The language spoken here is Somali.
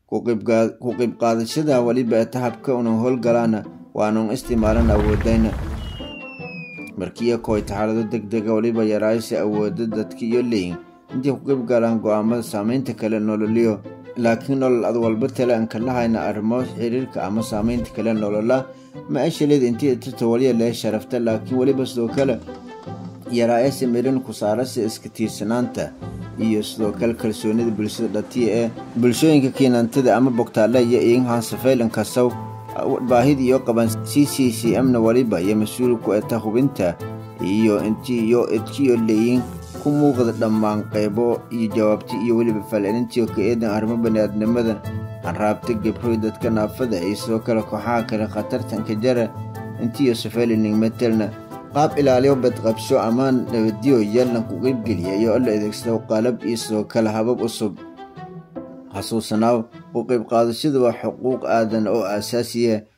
ku qeyb qaadashada weliba tahabka unan howlgalaana waanan isticmaalan awoodayna markiiyo kooyta xaalado deg dega weliba yaraaysa awooda dadka iyo leyin intii ku qeyb galaan go-aamada saameynta kale nololiyo laakiin nolol ad walba tale aan kala hayna arrimo xiriirka ama saameynta kale nolola ma ashaleed intii tirta waliya lee sharafta laakiin weliba sidoo kale yaraayasa mirin ku saarasa iska tiirsanaanta iyo sidoo kale kalsoonida bulshada dhatiya ee bulshooyinka kiinantada ama bogtaale iyo iinhansafaylan kasaw baahida iyo qaban c c c m na waliba iyo mas-uul ku eta hubinta iyo intiiyo edkiyo leeyin ku muuqda dhammaan qaybo iyo jawaabti iyo weliba falcelintii ka eedan arrimo baniaadnimada hanraabta gebroy dadka naafada iyo sidoo kale kooxaha kale khatartanka jara intiiyo safaylining metelna qaab ilaaliyo badqabsho ammaan nabadiyo yallan ku qeybgeliya iyo la adeegsado qalab iyo sidoo kale habab cusub xasuusanaaw u qeyb qaadashadu waa xuquuq aadan oo aasaasiya